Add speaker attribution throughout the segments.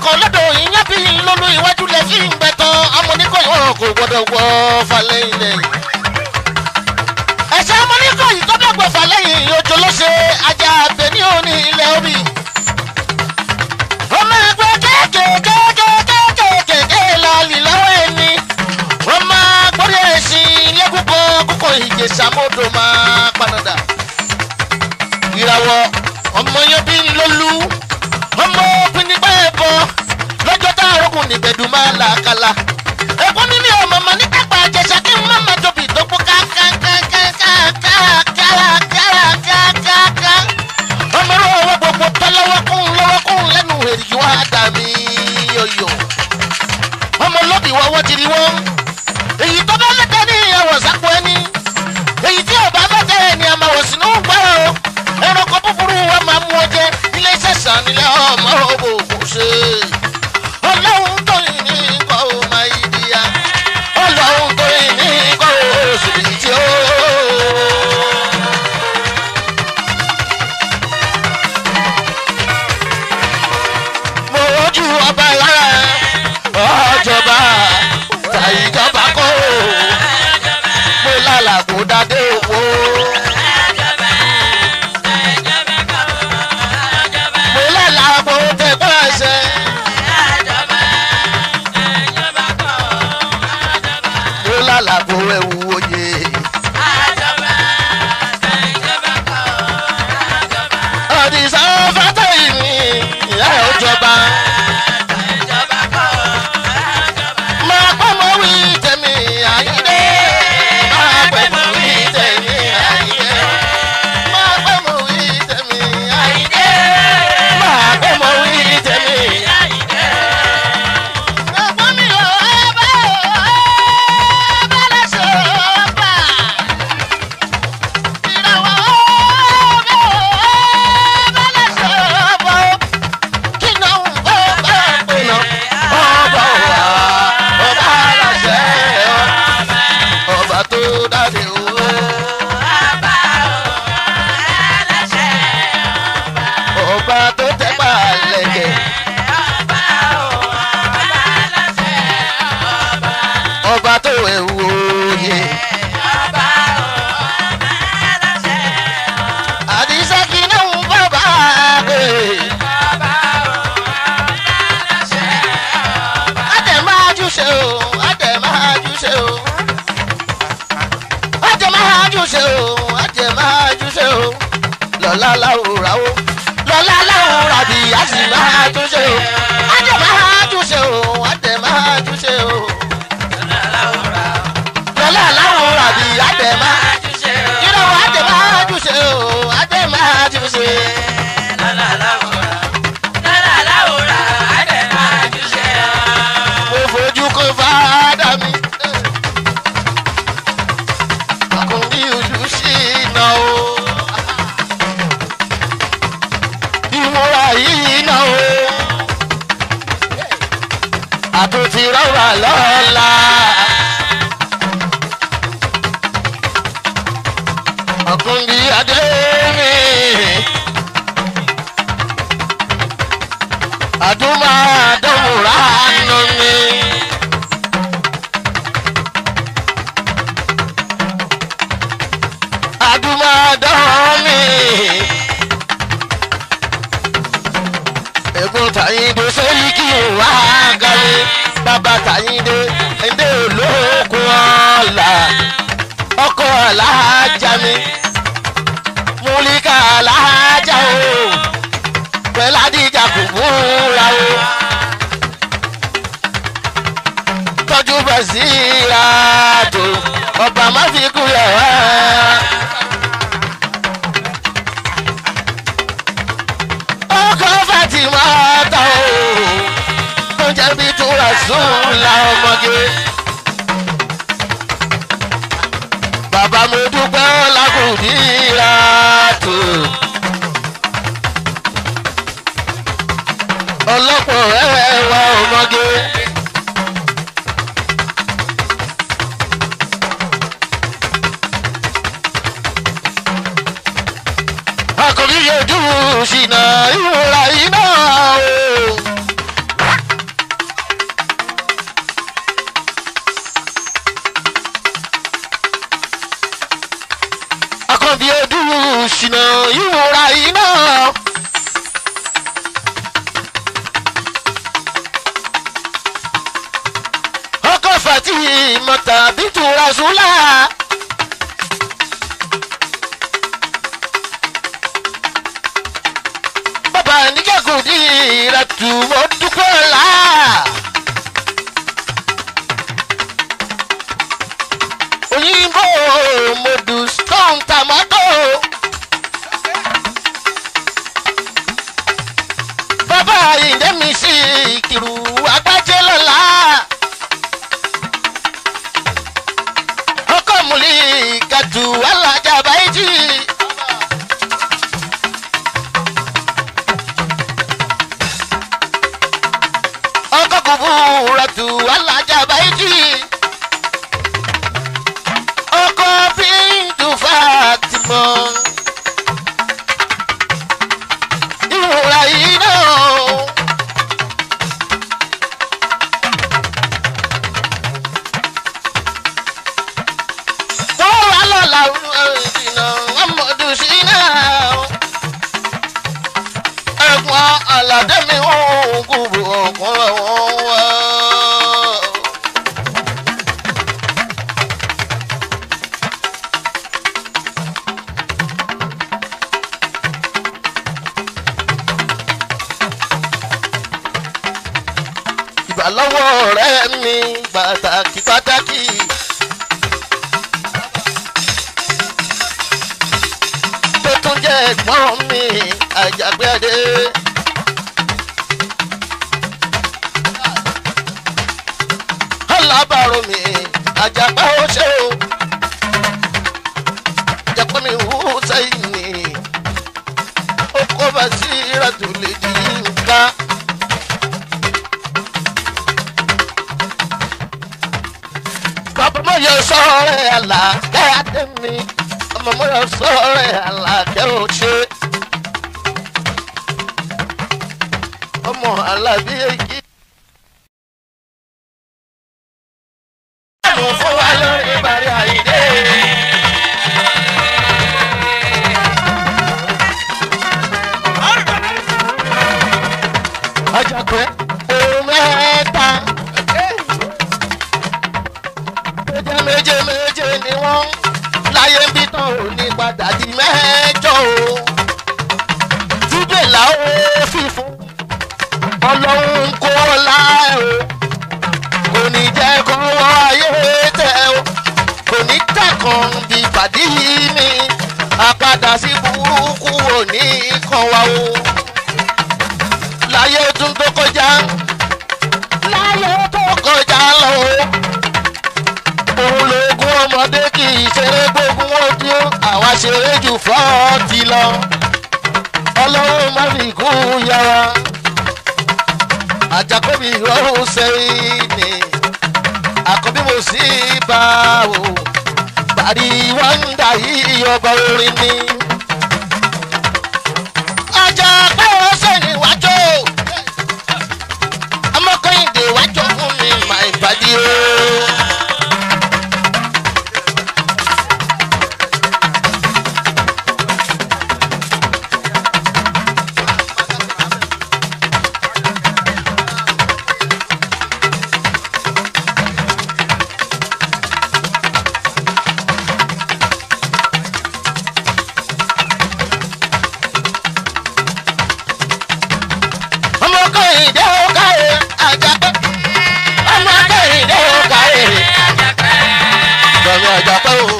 Speaker 1: kan lọ́dọ̀ ìyá bí lólu iwájú lẹ fi ń gbẹ̀tàn amúnikọ̀ ìwọ̀n kò gbọ́dọ̀ wọ falẹ̀ ilẹ̀. ẹ̀sẹ̀ amúnikọ̀ yìí tó dọ̀gbọ̀ falẹ̀ yìí ojú ló ṣe ajá abẹ ní òní ilẹ̀ omi. ọmọ ẹgbẹ́ kéékèèkéékèèkéékèèké lọ́ọ̀lì lọ́wọ́ ẹni. wọ́n máa gbórí ẹ̀sìn lẹ́gùnkọ́ kókò ìjẹsà mọ́tò máa panadà. ìràwọ̀ ọmọ yẹn bí lólu ọmọ pinnigbá ẹ̀bọ lọ́jọ́ tá a rọ́gùn nígbẹ̀dùn máa là kala. ẹ̀kún ní mi ò mọ̀mọ́ ní kápá àjẹsà kí n má má tóbi ìdókòó kákákákákákákákákáká. ọmọ rẹ ọwọ́ gbogbo tọ́ lọ́wọ́ kún lọ́wọ́ kún lẹ́nu èrìgì wá dà mí yọ̀yọ̀. ọmọ lóbi wọ́wọ́ ti rí wọ́n. èyí tó bá lẹ́tẹ̀ ní ìyàwó sápò ẹni. èyí tí ò bá lẹ́tẹ̀ ní àmàwò sínú gbọ́ ẹranko búburú wa máa mú ọjẹ ilé iṣẹ́ sàn nílẹ̀ ọmọ òbò kò ṣe. ọlọ́run tó yìn ní kọ́ ọ máa yí di ya. ọlọ́run tó yìn ní kọ́ ọ sì tí ó. mo rojú ọba lára ọjọba tàyíjọba kọ́ ò. mo lálàgbó dádé owó. mo lálàgbó tẹ pẹ́ẹ́sẹ̀. mo lálàgbó ẹ̀wù oyè. ọ̀dìsá fátẹ́yìn ni ìyá ẹ̀ ó jọba. máa pẹ́ mọ́ wí tẹ̀mí àyídé. máa pẹ́ mọ́ wí tẹ̀mí àyídé. máa pẹ́ mọ́ wí tẹ̀mí àyídé. máa pẹ́ mọ́ wí tẹ̀mí àyídé. ẹ̀gbọ́n mi ò ẹ bá ò ẹ bá lẹ́sẹ̀ ọ̀pá. ìràwọ̀ ò bá ò ẹ bá lẹ́sẹ̀ ọ̀pá. kí náà ń bọ́ bá pè náà. ọba wa ọba aláṣẹ ọba tó dáde o. ọba tó tẹ́pà lẹ́gẹ̀. ọba tó ẹ̀wù òye. àdìsá kí náà ń bọ́ bá pè. àtẹ̀ máa júṣe o àtẹ̀ máa júṣe o. àtẹ̀ máa júṣe o àtẹ̀ máa júṣe o. lọ́lá láwùrà o lọ́lá láwùrà bí a sì máa túnṣe o. àtẹ̀ máa júṣe o àtẹ̀ máa júṣe o. lọ́lá láwùrà bí àtẹ̀ máa ìrọ̀wọ́ àtẹ̀ máa júṣe o àtẹ̀ máa júṣe. mo fojú kan fàdà mi. ọkùnrin ojú sí iná o. ìmúra yìí iná o. àtúntì rọwà lọ́la. ọkùnrin adé mi. àdúmọ̀ àdọ́mùrà nù mí. àdúmọ̀ àdọ́ mi. ẹ̀gbọ́n tàyíǹde sẹ́yìn kí n wá gàlí. bàbá tàyíǹde ẹ̀ndé olókun ọ̀la. ọkọ̀ alájà mi. múlíkà alájà o pẹ̀lú àdìjà kò múra o. tọ́jú bẹ̀ sí ra tó ọba má fi kúlẹ̀ wá. ọkọ̀ fatima ta o tó jẹ́ bí túra sùn la ọmọge. bàbá mi dúpẹ́ lákùdíra tó. ọlọ́pọ̀ ẹ̀wà ọmọge. akọ̀bí yẹjú ṣìnà ìwòrà iná o. mọ̀tà bìtú rasúlà. bàbá níjàgùn ní ìrẹ̀tù mo dúpẹ́ là. òyìnbó mọ̀dù stone tomato. bàbá ìdẹ́mi sí ìkìrù agbájẹ́ lọ́la. ọkọ̀ múlí kàtù alájà báyìí. ọkọ̀ kùbúrọ̀tù alájà báyìí. ọkọ̀ bíntù fàtìmọ̀. ìrora yìí náà. wọ́n wà lọ́la ìdìnnà ọmọdé sí náà. ẹ̀gbọ́n aládé mi ò kúrò ọkùnrin wọn wá. ìbálọ́wọ́ ọ̀rẹ́ mi pàtàkì pàtàkì. tó tún jẹ́ ẹ̀gbọ́n mi àjàgbéadé. alábàárò mi àjàgbá ó ṣe o. jẹ́pẹ́ mi wú sẹ́yìn ni ó kó bá sí ìrẹ̀tùlẹ̀ di nǹkan. bàbá mo yọ sọ́ọ̀rẹ́ àlàkẹ́ adé mi ọmọ mo yọ sọ́ọ̀rẹ́ àlàkẹ́ ò ṣe. ọmọ alábí èyí. mo fún wa lórí ìbàrí àyídé. ọjọ́ pé òun mẹ́ta méje méje méje ni wọ́n láyé ń bí tán ò ní padà di mẹ́jọ o. jíde làwọn fífún ọlọ́run kó ọlá ẹ̀ o kò ní jẹ́ kó wọ́ ayé tẹ̀ o kò ní tẹ̀kàn bí pàdé yìí mi àpadà sí burúkú ò ní kàn wá o. láyé tún tó kọjá láyé tó kọjá lọ o òun lóògùn ọmọdé kì í ṣeré gbógun ojú àwa ṣeré jù fọ́ọ̀tì lọ ọlọ́run má fi kú yára àjàkọ́bí rọrùn sẹ́yìn ni àkọ́bí mo sì bá o bàrí wọ́ndà yìí ọba orin ni. ajá pé ó sẹ́yìn wájú ọmọkùnrin wájú fún mi máa ń bàdí o. ọmọ kẹ́hìndé ó káyé àjàpẹ́ ọmọ kẹ́hìndé ó káyé gbọ̀ngàn àjàpẹ́ o.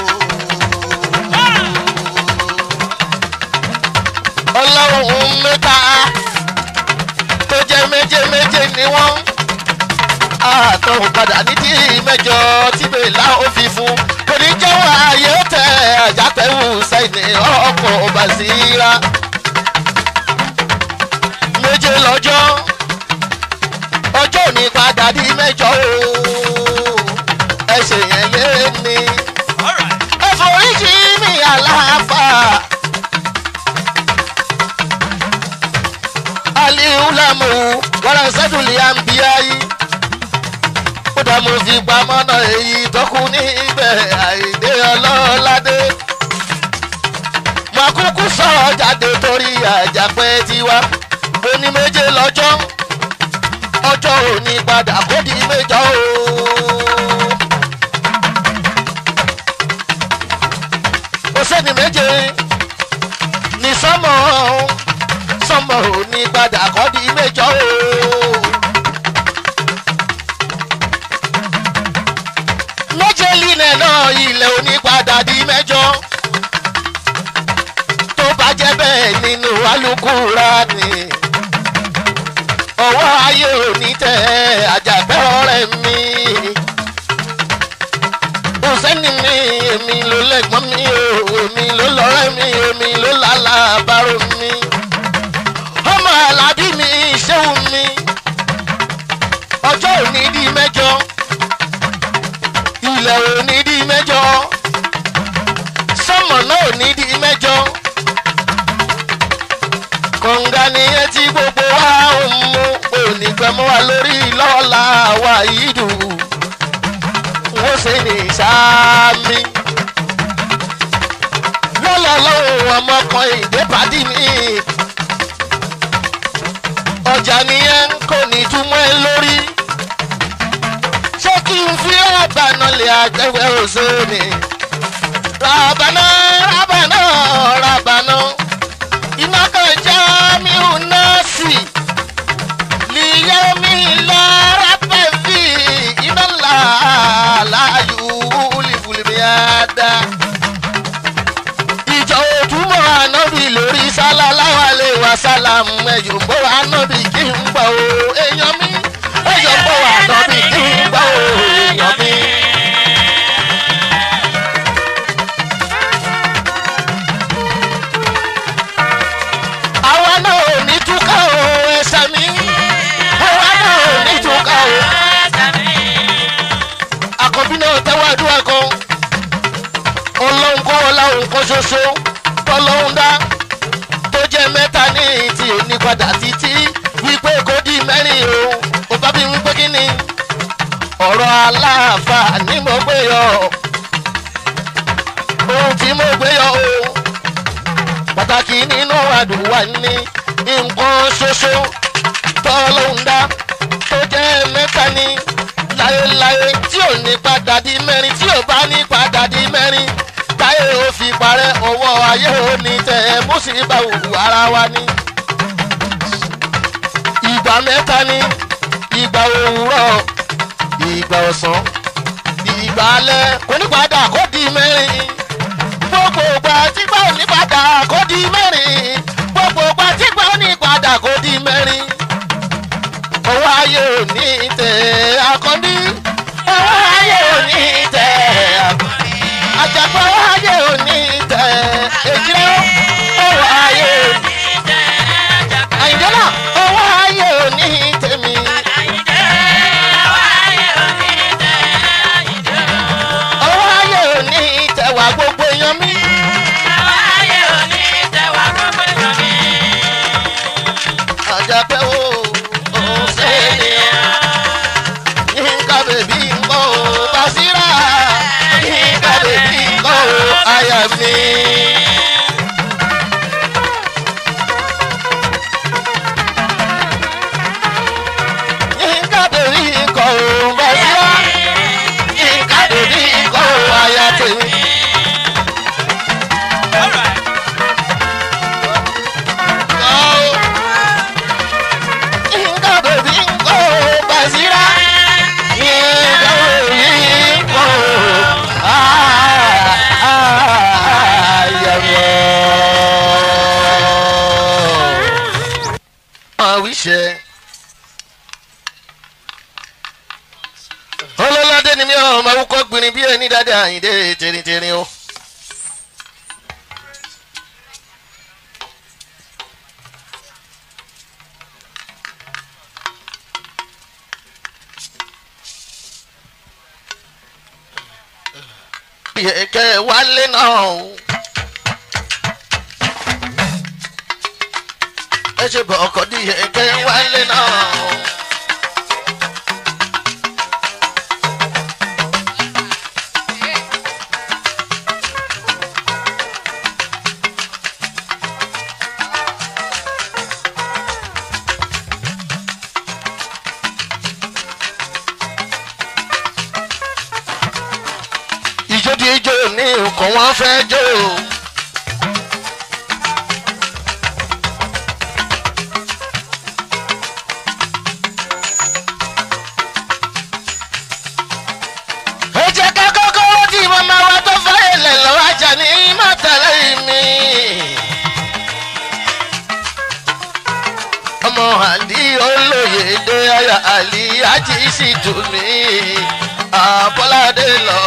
Speaker 1: ọlọ́run mẹ́ta tó jẹ́ méje méje ni wọ́n àtọ̀hún padà ní tí mẹ́jọ tí bèèlà ó fi fún kò ní jẹ́wọ́ ayé tẹ àjàpẹ́ wù sẹ́yìn ọkọ̀ ọba sí ra méje lọ́jọ́ ọjọ́ òní padà di mẹ́jọ o ẹsẹ̀ yẹn yé mi ẹ̀fọ́ríjì mi àlàáfà aliulamu wàrà sẹ́dùlì àǹbíyáyí ó dá mo fi pamọ́ náà èyí tọ́kù níbẹ̀ àìdé ọlọ́ládé mo kúkú sọ̀rọ̀ jáde torí àjàpẹ́ tiwa oní méje lọ́jọ́ ọjọ́ òní padà kó di méjọ o ọwọ́ ayé òní tẹ àjàgbẹ́ ọ̀rẹ́ mi. Hùsẹ́ni mi èmi ló lẹ́gbọ́n mi o èmi ló lọ́rẹ́ mi èmi ló lálàbárò mi. ọmọ alábí mi ṣéwù mi ọjọ́ òní di mẹ́jọ ilẹ̀ òní di mẹ́jọ sọ́mọ̀ náà òní di mẹ́jọ kọ̀ǹga nìyẹn tí gbogbo wa ń mú òní gbẹmọ́ wa lórí lọ́la wa yìí dùn wọ́n ṣe ní sáámi lọ́la lọ́wọ́ ọmọkan ìdẹ́pàdé mi ọjà nìyẹn kò ní túmọ̀ ẹ lórí ṣé kí n fi rábànà lè àgbẹ̀wẹ̀ òṣèlú rábànà rábànà rábànà iná kan já mi ò náà sí lìyẹ́ mi lára bẹ́ẹ̀ fi iná là láàyò wúlìwúlì àdá. ìjọ òtúmọ̀ ànábì lórí sálálá lè wá sálàmù ẹ̀yọ̀ bọ́ ànábì kí n gbọ́ o èèyàn mi ẹ̀yọ̀ bọ́ ànábì kí n gbọ́ o èèyàn mi. àwa náà ò ní túká o ẹsẹ̀ mi àwa náà ò ní túká o. àkọ́bí náà tẹ́wọ́ àdúrà kan ọlọ́run kọ́ ọláhùn kan ṣoṣo tọ́lọ́hún dá tó jẹ́ mẹ́ta ní ti òní padà títí wípé kò di mẹ́rin o ò bá bí wípé kí ni ọ̀rọ̀ aláàfáà ni mo gbé yọ ohun tí mo gbé yọ o pàtàkì nínú àdúrà ní nǹkan ṣoṣo tọ́lọ́hún dá tó jẹ́ mẹ́ta ní láéláé tí ò ní padà di mẹ́rin tí ò bá ní padà di mẹ́rin táyé ò fi parẹ́ ọwọ́ ayé ò ní tẹ̀ ẹ́ mú sí bá òwú ara wa ní. ìgbà mẹ́ta ní ìgbà òwúrọ̀ ìgbà ọ̀sán ìgbà alẹ́ kò ní padà kó di mẹ́rin gbogbo ìgbà tí gbà ò ní padà kó di mẹ́rin gbogbo ìgbà tí gbà ò ní padà kó di mẹ́rin ọwọ́ ayé ò ní tẹ̀ akọ́ndí ọwọ́ ayé ò ní tẹ̀ akọ́ndí àjàgbọ́ ọwọ́ ayé ò ní tẹ̀ èjìlẹ̀ ọwọ́ ayé ò ní àyìnjọ́lá ọwọ́ ayé ò ní tẹ̀mí. ọwọ́ ayé ò ní tẹ̀wá gbogbo èèyàn mi. àjàpẹ́ wo òun ṣe é ní ọ yínká bèbí ńkọ́ o Basira yínká bèbí ńkọ́ o aya mi. yínká bèbí ńkọ́ o Basira yínká bèbí ńkọ́ o aya tèmi. Yínká bèbí ńkọ́ o Basira yínká bèbí ńkọ́ o aya mi. àwíṣẹ. ọlọ́ládé ni mi ò máa wúkọ́ gbìnrín bí ẹni dáadáa àyíndé tẹ̀rìntẹ̀rìn o. yẹ̀kẹ́ wálé náà o. ẹ ṣe bọ̀ ọkọ̀ di yẹ̀kẹ́ wálé náà o. ìjó di ijó ní nǹkan wọn fẹ́ jó. ẹ jẹ́ ká kọ́kọ́ tí màmá wa tó fẹ́ ilẹ̀ lọ́wọ́ ajá ní mọ́tàlẹ́ mi. ọmọ àdí olóye olóyèdè aya àlì àjí sì tù mí àbọ́ládé lọ.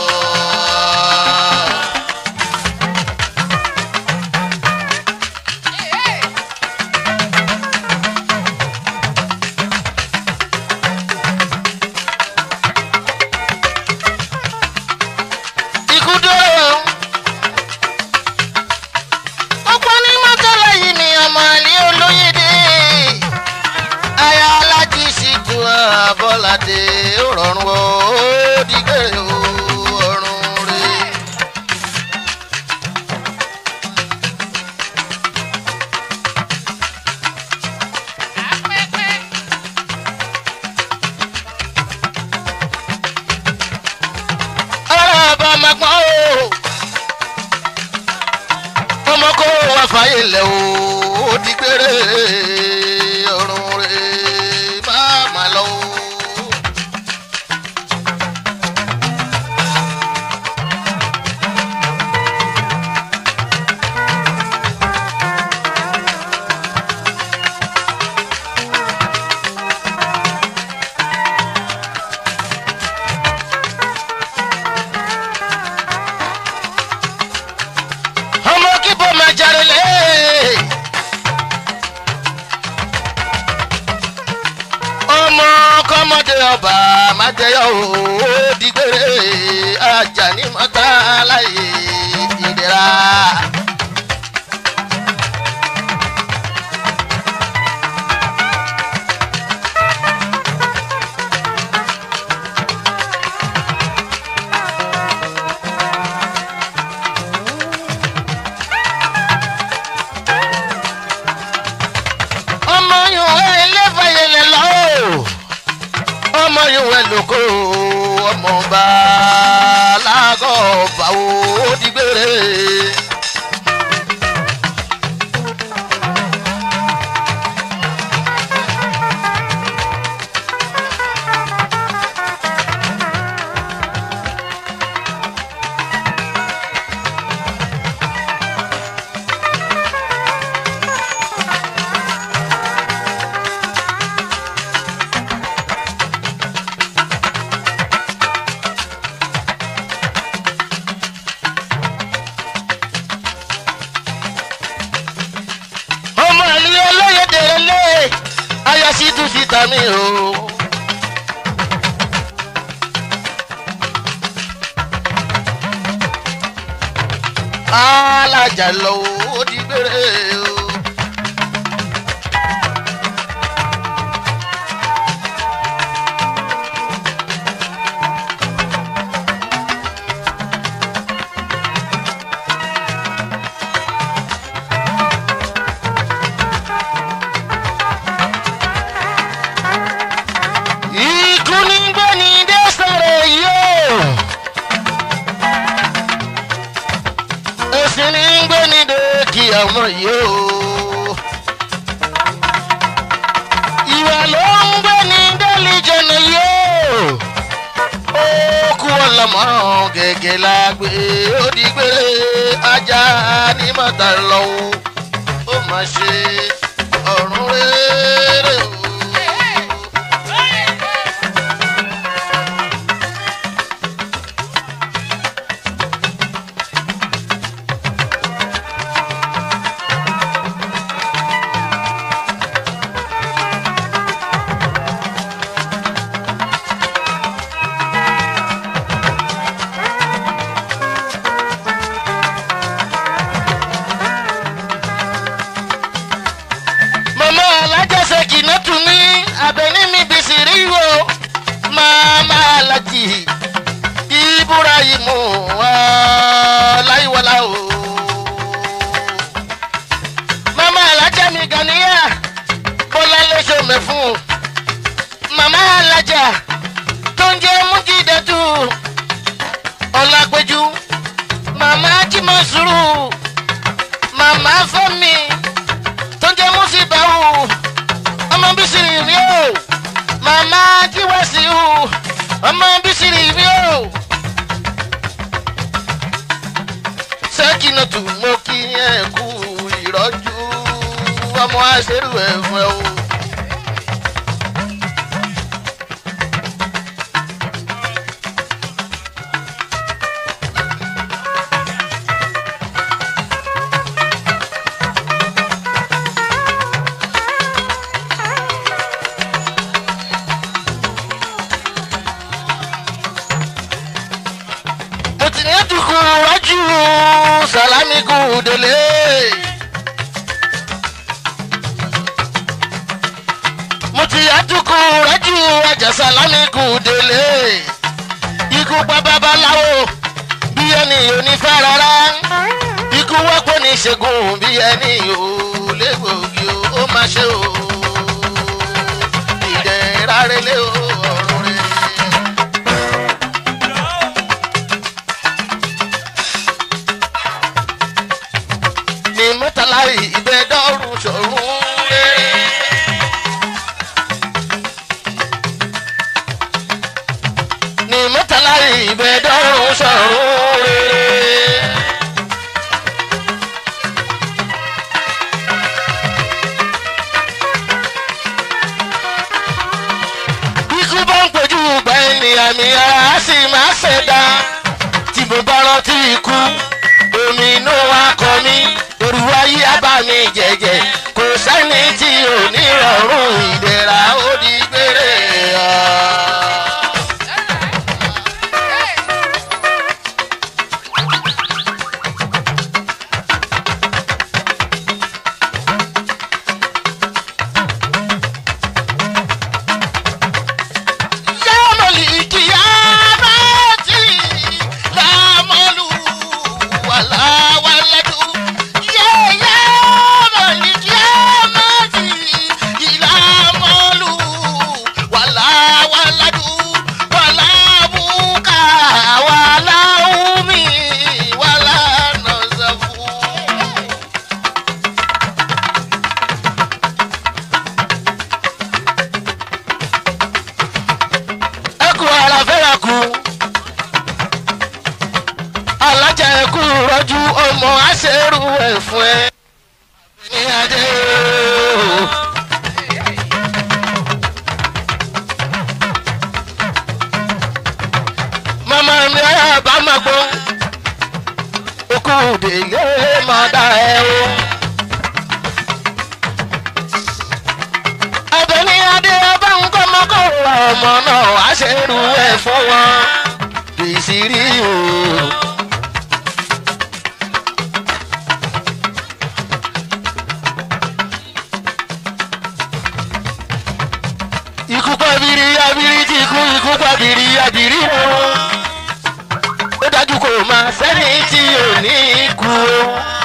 Speaker 1: ikú dúró. ọ̀pọ̀ ní mọ́tàlá yìí ni ọmọ àlè olóyèdè aya alájí sì tu àbọ̀ládé ó rọrùn ó dìgbèrè ó ọrùn rè. ara bá ma gbọ́n o ọmọ kó wá fàyè lẹ̀ o ó dìgbèrè ọrùn rè má má lọ o. ọmọ kíbo máa jáde lé. ọmọ kọ́mọdé ọba máa jẹyọ ó dìgbére ajá ní mọ́tà láyé ìdẹ́ra. ọmọ yòówẹ ẹlẹ́fẹ̀yẹlẹ lọ ọmọ yòówẹ lóko ọmọ bá lágọ̀ báwo ó dìgbére. ọmọ ìlú olóyèdè lé ayọ̀sí tún fi tà mí o. alájà lọ ó di gbére o. ikú ní gbé ní dẹ́sẹ̀rẹ̀ yìí o. èsì ní gbé ní dèkì ọmọ yìí o. ìwà ló ń gbé ní délìjẹ̀nì yìí o. ó kú ọlọmọ gẹ́gẹ́ la gbé ó di gbére ajá ní mọ́tà lọ́wọ́ ó mà ṣe ọ̀run rere o. mama alájọsẹ kìnnà tún ní abẹni mi bìsì rí wo mama alájì ibrahim ọláyíwọlá o mama alájà mi gàníyà bọlá lẹsọ mẹfún mama alájà tó ń jẹ mújídẹtù ọlápẹjù mama jimọ sùúrù mama fẹmi tó ń jẹ́ mùsíbáwò ọmọ bísírì rí o màmá jíwèsì o ọmọ bísírì rí o. sẹ́kìnàtù mo kí ẹ kú ìrọ́jú ọmọ àṣẹrù ẹ̀fọ́ o. salami kù délé. mo ti àtúkù rẹ́jú ajá salami kù délé. ikú pa babaláwo bí ẹni onífẹ́ rárá. ikú wọ́pọ̀ ní ìṣègùn bí ẹni ò légbòógì o ó máa ṣe o. ìdẹ̀ra relé o ọ̀run rẹ̀. ní mọ́tàlá ìgbẹ́dọ́rùn ṣòrùn rere. ní mọ́tàlá ìgbẹ́dọ́rùn ṣòrùn rere. ikú bá ń pèjú gba ènìyàn mi ara á sì máa ṣẹ̀dá tí mo bá rántí ikú omi inú wa kọ mí òru ayé abá mi jẹjẹ kò sẹ́ni tí ò ní rọrùn ìdẹ̀ra ó di gbére. Yamali kiyamati, lamolu wala waladu. Yeah, yamali kiyamati, lamolu wala waladu. Wala buka, wala umi, wala nazafu. ẹkú ara fẹ́ra kú alájà ẹkú rọ́jú ọmọ àṣẹrù ẹ̀ fún ẹ. ní adé o. màmá mi ayá bá máa gbọ́ okú délé máa dá ẹ o. Abẹ́ni adé ọba ń kọ́ mọ́kọ́ ra ọmọ náà wá ṣe rú ẹ̀ fún wọn. Bìsírí o. Ikú pàbírí abírí tí ikú ikú pàbírí abírí o. Ó dájú kò máa sẹ́ni tí ò ní kú o.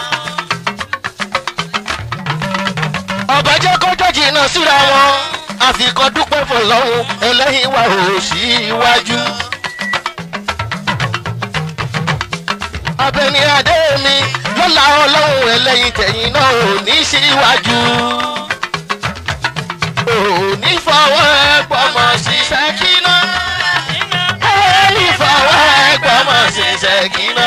Speaker 1: ọba jẹ́ kọjọ́ jìnnà síra wọn àfikọ́ dúpẹ́ fọlọ́hún ẹlẹ́yìn wa ò sí iwájú. abẹni adé mi lọ́la ọlọ́run ẹlẹ́yìn tẹ̀yìn náà ò ní síwájú. ò ní fọwọ́ ẹgbọ́mọ ṣiṣẹ́ kíná. ò ní fọwọ́ ẹgbọ́mọ ṣiṣẹ́ kíná.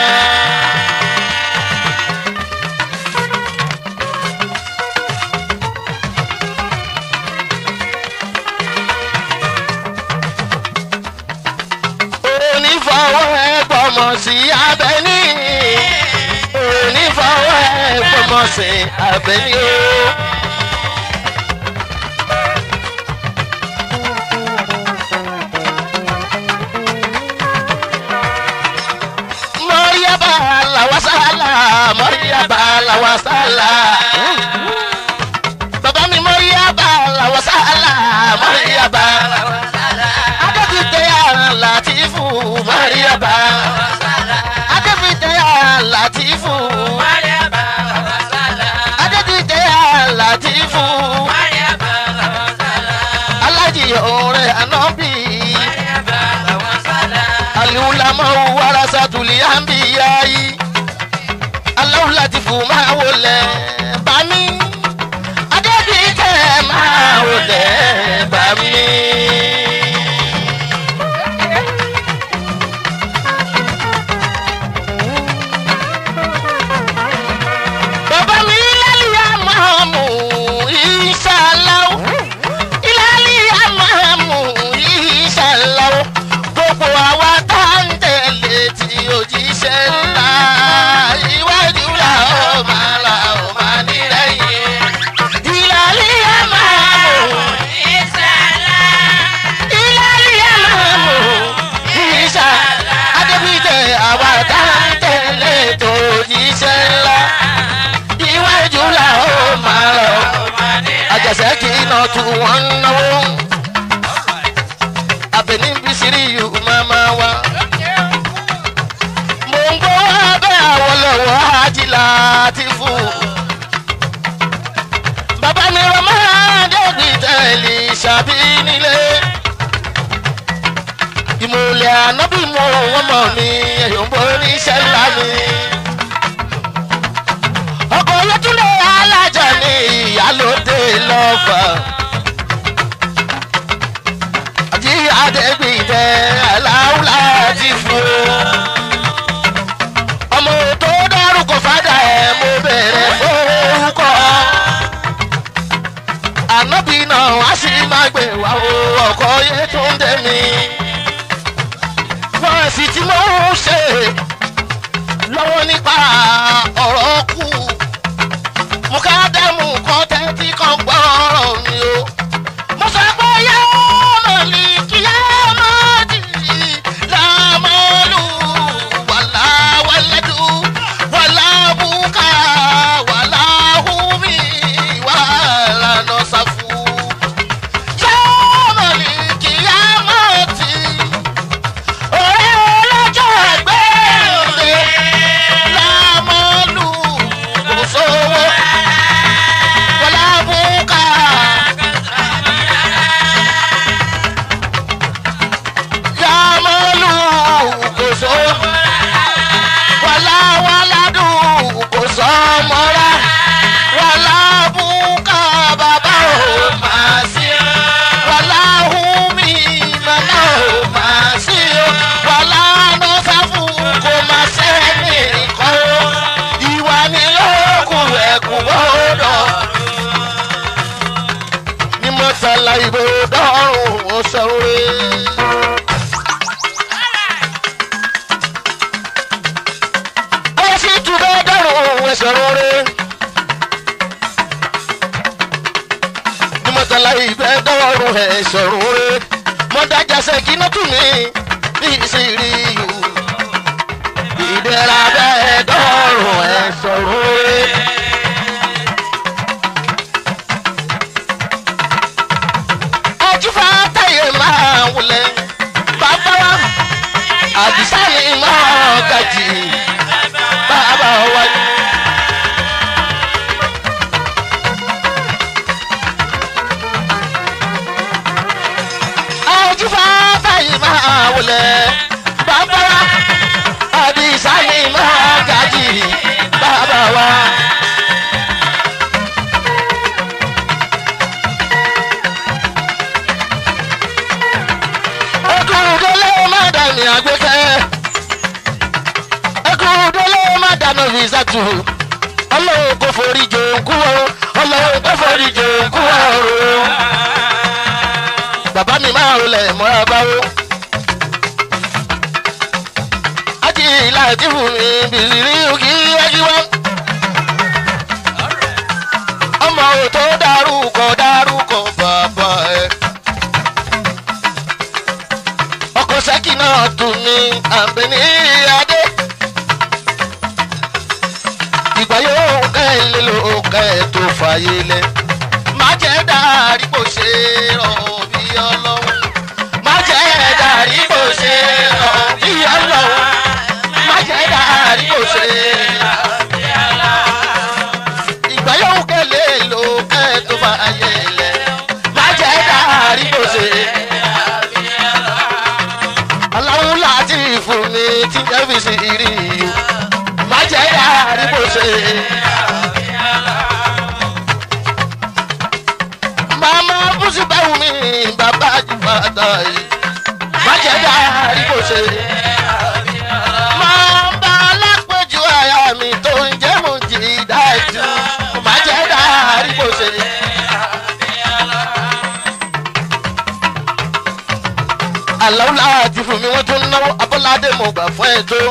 Speaker 1: onífọwọ́ ẹgbọ́mọ sí abẹ́ní onífọwọ́ ẹgbọ́mọ sí abẹ́ní o. mọ́ríyábà làwásálà mọ́ríyábà làwásálà. bàbá mi mọ́ríyábà làwásálà mọ́ríyábà làwásálà. adébítẹ́ àlàtìfù mọ́ríyábà. adébítẹ́ àlàtìfù. adébítẹ́ àlàtìfù. alájì ọ̀rẹ́ ànábì. aliwulama warasatuli anbiyayi. aláwùlátìfù máa wọlé bami. adébítẹ́ máa wọlé bami. bàbá mi lálẹ́ àmàmù ìṣàlàó ìlàlẹ́ àmàmù ìṣàlàó gbogbo àwa tá ń tẹ̀lé tí òjíṣẹ́ ńlá iwájú la ó máa la ó máa wọ́n ń náwó àbẹ̀ní bísírí yìí máa máa wá. mo ń gbọ́ abẹ́ àwọn lọ́wọ́ ajílá ti fún. bàbá mi rọ máa dẹ́bi tẹ̀lé ṣàbí nílé. ìmùlẹ̀ ànábì mú wọn mọ̀ mi ẹ̀yọ̀ ń bọ́ níṣẹ́ ńlá mi. ọkọ̀ yẹtúndé alájà ní ìyálòdè lọ́fà àti àdẹ́gbìtẹ́ aláwùlá ti fún un. ọmọ tó dárúkọ fádà ẹ̀ mo bẹ̀rẹ̀ forúkọ. ànábì náà wá sí máa gbé wá o ọkọ yẹ tó ń dẹ́ mi. wọ́n sì ti mọ̀ ń ṣe lọ́wọ́ nípa ọ̀rọ̀ kù. mo ká dẹ́mu kan tẹ́tí kan gbọ́ ọ̀rọ̀ mi o mo sọ pé yá mọ̀lì kí yá mọ̀dì lámọ́lù wàlá wàlẹ́dù wàlá bùkà wàlá hùmí wàlá nọ́sàfù. yá mọ̀lì kí yá mọ̀dì ọ̀rẹ́ ọlọ́jọ́ ẹgbẹ́ òde lámọ́lù kò sówó wàlá bùkà. yàmọ́lù kò sọ wàlá wàládù kò sọ mọ́ra wàlá bùkà bàbá ò máa sí wàlá hùmí màmá ò máa sí wàlá nọ́sàfù kò máa sẹ́ni kọ́ ìwà ni yóò kù ẹ̀kú gbọ́dọ̀ ní mọ́tàlá ìbò dọ́rùn ó sọ̀rọ̀. Ọyọ sí túbọ̀ dọ́rùn ẹsẹ̀ rọrẹ́. Ní mọ́tàlá ìbẹ́ dọ́rùn ẹsẹ̀ rọrẹ́. Mọ́dájà sẹ́kínà tún mi ní ìṣírí yù. Ìdẹ́ra bẹ́ẹ̀ dọ́rùn ẹsẹ̀ rọrẹ́. Ajífà táyé máa wulẹ̀. Bàbá wa àdìsá ni máa gàjì bàbá wa ni. àjùfà báyìí máa wọlé bàbá wa àdìsá ni máa gàjì bàbá wa. ẹkùndínlé má dàní àgbékẹ́ ẹkùndínlé má dànù fìsàtù ọlọ́run kò forí jòǹkú ọ ọlọ́run kò forí jòǹkú ọ̀rọ̀ bàbá mi máa rọlẹ̀ mọ́ra báwo. ájì láti fún mi bìrì òkì ẹjíwá. ọmọ òtó dárúkọ dárúkọ bàbá ẹ. ọkọ̀ sẹ́kì náà tún ní àbẹ̀ní adé. ìgbà yóò kẹ́ ẹ lé lo kẹ́ ẹ tó fàyè lẹ. má jẹ́ dárí bó ṣe rọ̀ bí ọlọ́run. má jẹ́ dárí bó ṣe rọ̀ bí ọlọ́run. má jẹ́ dárí bó ṣe rọ̀ bí ọlọ́run. ìgbà yóò kẹ́ ẹ lé lo kẹ́ ẹ tó fàyè lẹ. má jẹ́ dárí bó ṣe rọ̀ bí ọlọ́run. aláwọ̀ láti fún mi tí jẹ́ fi sí ìrì yìí. má jẹ́ dárí bó ṣe màmá bùsù báwo mi bàbá jù fàtà yìí. má jẹ́ dárí bó ṣe. máa bá alápèjú àyà mi tó ń jẹ́ mo jì dájú. má jẹ́ dárí bó ṣe. àlọ́ láti fún mi wọ́n tún náwó abọ́ládé mo gbà fún ẹ tó.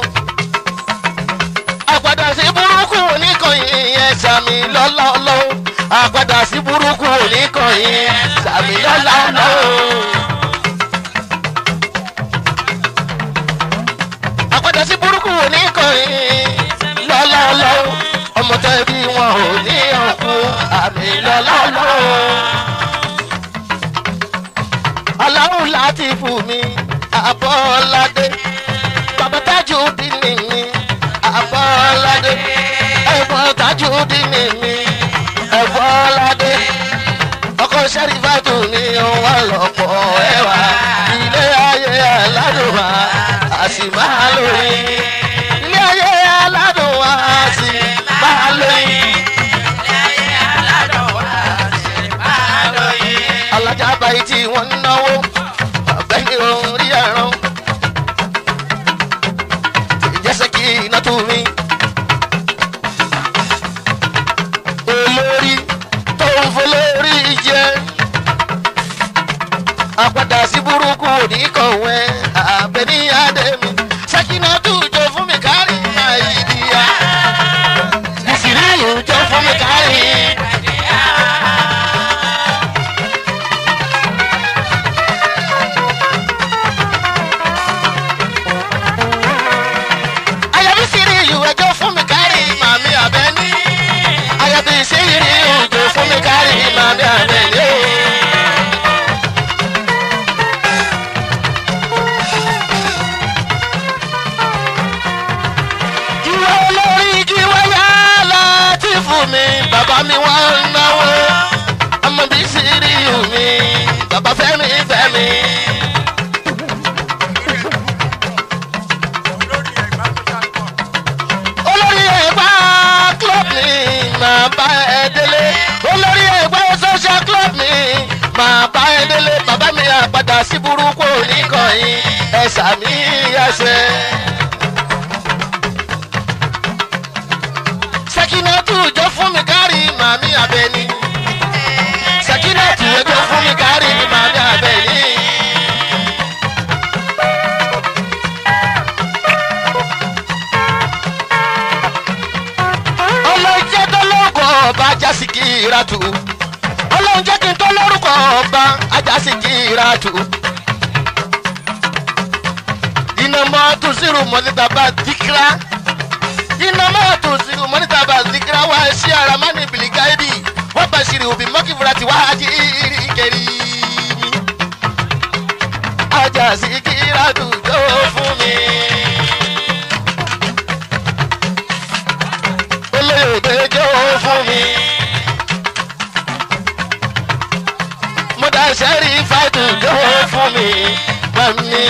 Speaker 1: àpàdà sí burúkú oníkànnì yẹn sàmì lọ́lá ọlọ́wọ́ àpàdà sí burúkú oníkànnì sàmì lọ́lá ọlọ́wọ́. àpàdà sí burúkú oníkànnì lọ́lá ọlọ́wọ́ ọmọ tẹ́bí wọn ò ní ọkùn àmì lọ́lá ọlọ́wọ́. aláwọ̀ láti fún mi àbọ̀ládé bàbá tájú dín ní mi àbọ̀ládé ẹ̀gbọ́n tájú dín ní mi ẹ̀bọ́ládé ọkọ sẹ́rífàtù ni wọ́n lọ́pọ̀ ẹ̀wà ilé ayé aládùnwá àsì máa lóyún ilé ayé aládùnwá àsì máa lóyún. alájà báyìí tí wọ́n ń náwó ọ̀gbẹ́ni òun rí ẹ̀rọ ìjẹsẹ̀ kí iná tó mi. olórí tó ń folórí jẹ àpàdà sí burúkú òní kọ̀wé àbẹ̀ní àdèmí sẹ́kínà tó jọ fún mi kárí àìdíyà ìsìrí ìjọ fún mi kárí. Ayabi siri ìlú ẹjọ́ fún mi kárí màmí àbẹ́ní. Ayabi siri ìjọ fún mi kárí màmí àbẹ́ní. Jíwá olórí jíwá yá láti fún mi, bàbá mi wá ń náwó. Ọmọ bí siri ìlú mi, bàbá fẹ́mi fẹ́mi. olórí ẹgbẹ́ club mi máa bá ẹ délé olórí ẹgbẹ́ social club mi máa bá ẹ délé bàbá mi àpàdà sí burúkú oníkànnì ẹ̀sà mi ẹsẹ̀. sẹ́kínátù jọ fún mi kárí màmí abẹ́ni sẹ́kínátù jọ fún mi kárí màmí abẹ́ni. ọlọ́jẹ́ tó lórúkọ ọba ajásíkì ìràtù ọlọ́jẹ́ kí n tó lórúkọ ọba ajásíkì ìràtù. iná máa tún sírù mọ́nítà bá dìkírá iná máa tún sírù mọ́nítà bá dìkírá wá sí ara má ní bìlì gáídì wọ́n bá ṣìrì òbí mọ́kìfúra ti wá jí kẹrì mi. ajásíkì ìràtù tó fún mi. olóyòdè jẹ́ ó fún mi. mo dá sẹ́rí fàtú jẹ́ ó fún mi. Mami.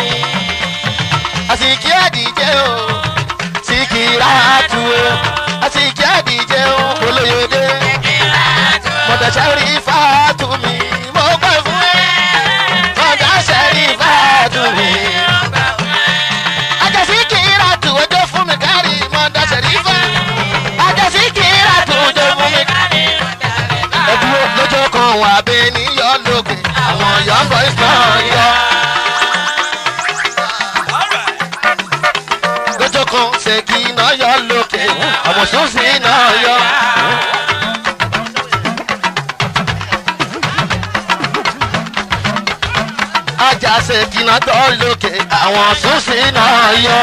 Speaker 1: Àsìkí àdìjẹ́ o, sìkì ráàtú o. Àsìkí àdìjẹ́ o, olóyòdè. Mo dá sẹ́rí fàtú mi. Mo gbà fún ẹ. Mo dá sẹ́rí fàtú mi. Àjàsí kìíra tù ọjọ́ fún mi kárí. Mo dá sẹ́rí fàtú àjẹsí kìíra tó jẹ fún mi. ẹdúró lọ́jọ́ kan wà bẹ́ẹ̀ níyọ lókè àwọn young boys náà yọ. lọ́jọ́ kan ṣèkì náà yọ lókè àwọn sọ́ọ̀sì náà yọ. ajá ṣèkì náà tọ́ lókè àwọn sọ́ọ̀sì náà yọ.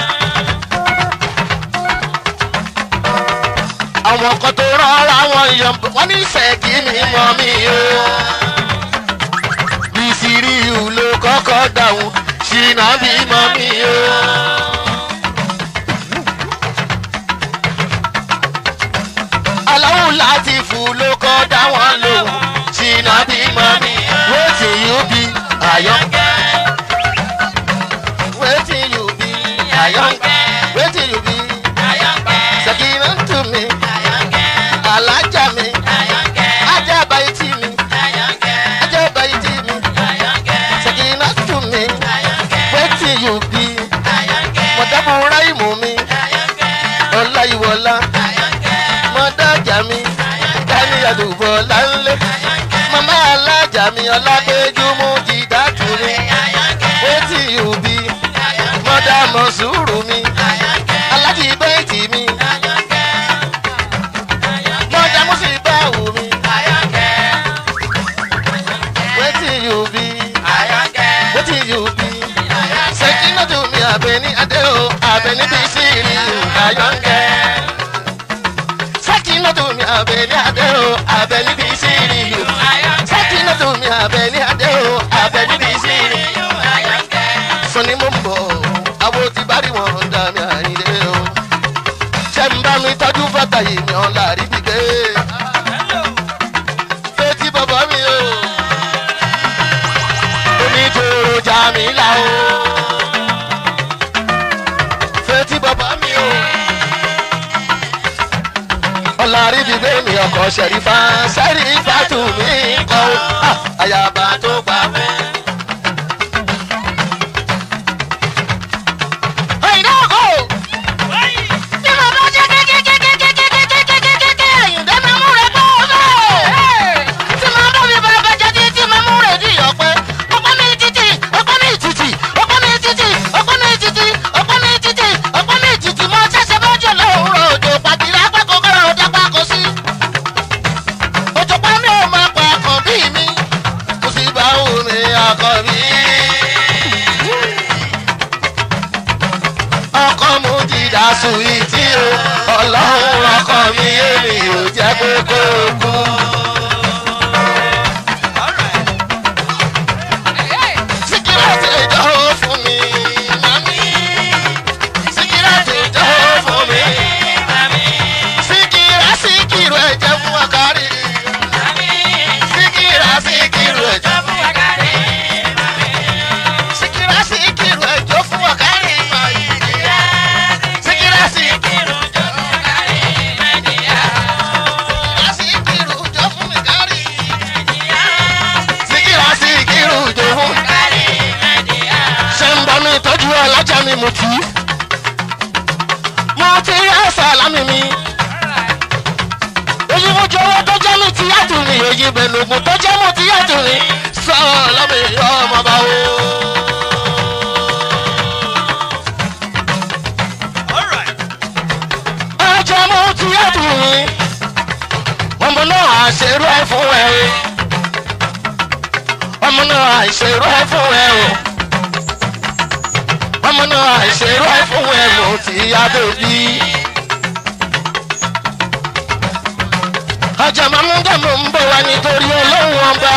Speaker 1: àwọn kan tó rọra wọn yọ wọn ní sẹ́ẹ̀kì mi mọ́ mi o. bísíríù ló kọ́kọ́ dáhùn ṣìnà bí mọ́ mi o. aláwọ̀ láti fún ló kọ́ dá wọn lòun ṣìnà bí mọ́ mi. wetin you be ayọ̀ǹkẹ́. wetin you be ayọ̀ǹkẹ́. wetin you be sẹ́kìnà tù mí alájà mi ajá báyìí tì mí ajá báyìí tì mí sẹ́kìnà tù mí wetin you be mọ̀dábùrá ìmọ̀ mi ọláyíwọlá mọ̀dájà mi dání àdúgbò láńlé màmá alájà mi ọlágbẹ́júmú jìdá tù mí wetin you be mọ̀dá mọ̀sùrù mi alájì bẹ́ẹ̀tì mi mọ̀dá mùsùlùmí wù mí wetin you be wetin you be sẹ́kínà tó mi àbẹ̀ní adé o àbẹ̀ní bí sírí ayọ̀ǹkẹ́ sẹ́kínà tó mi àbẹ̀ní adé o àbẹ̀ní bí sírí sẹ́kínà tó mi àbẹ̀ní adé o àbẹ̀ní bí Jamila o. Fetí bàbá mi o. Ọlárí bíbé mi ọkọ̀ ṣẹ̀rífà ṣẹ̀rífà tù mí kọ́ o. Ah, Àyàbá tó gbà fẹ́. Àyìnbá ọkọ̀ o. Bí mo bá jẹ́ kékékékékékékékékékékéké Àyìndé máa mú rẹ̀ gbọ́ bẹ́ẹ̀. Tí màá bá mi bàbá jáde tí màá mú rẹ̀ di ọ̀pẹ. Ọ̀pẹ mi títì, ọ̀pẹ mi títì, ọ̀pẹ mi títì, ọ̀pẹ mi títì, ọ̀pẹ mi títì, ọ̀pẹ mi títì. Mo ṣẹ̀ṣẹ̀ bá jọ lóòrò òjò pàtìrì apẹ́kọ̀ọ́ kọ́ra ọ̀dà pákó sí. Òjò pa mi ò máa pa àkàn bí mi. Kò sí bá omi àkàn bí. Ọkọ mu ti dà sùwìtì o. Ọlọ́run ọkọ mi èmi ò jẹ́ pé kó kú. Síkírà ti jọ́ fún mi, màmí. Síkírà ti jọ́ fún mi, màmí. Síkírà síkírù ẹ̀jẹ̀ fún ọkàrí. Síkírà síkírù ẹ̀jẹ̀ fún ọkàrí. Síkírà síkírù ẹ̀jẹ̀ fún ọkàrí. Síkírà síkírù ẹ̀jẹ̀ fún ọkàrí. Síkírà síkírù ẹ̀jẹ̀ fún ọkàrí. Síkírà síkírù ẹ̀jẹ̀ fún ọkàrí ṣe ń bá mi tọ́jú alájà mi mo ti. mo ti rí sàlámì mi. èyí mo jẹ owó tó jẹ́ mi ti yàtọ̀ mi èyí bẹ̀lùmù tó jẹ́ mo ti yàtọ̀ mi. sàlámì ọmọ bá wo. ẹjẹ mo ti yàtọ̀ mi. ọmọ náà àṣerú ẹ fún ẹ o. ọmọ náà àṣerú ẹ fún ẹ o ọmọ náà àìṣerú ẹ fún ẹnu tí a bèbí. ọjà máa mú dàmú ń bọ̀ wá nítorí ọlọ́run ọba.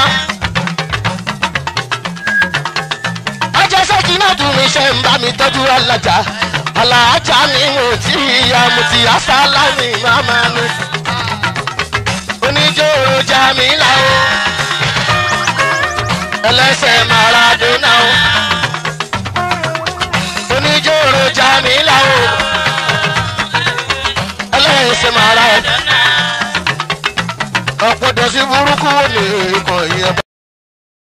Speaker 1: ọjà sẹ́kì náà dùn mí ṣe ń bá mi tọ́jú alájà. alájà ni mo ti ya mo ti yá sálá ní màmá mi. oníjòrò Jamila o. ẹlẹ́sẹ̀ Maradona o oníjòrò Jamila o ẹlẹ́sẹ̀ mara ẹ̀ ọ̀pọ̀ dọ̀sí burúkú wo ni ikọ̀ yẹn.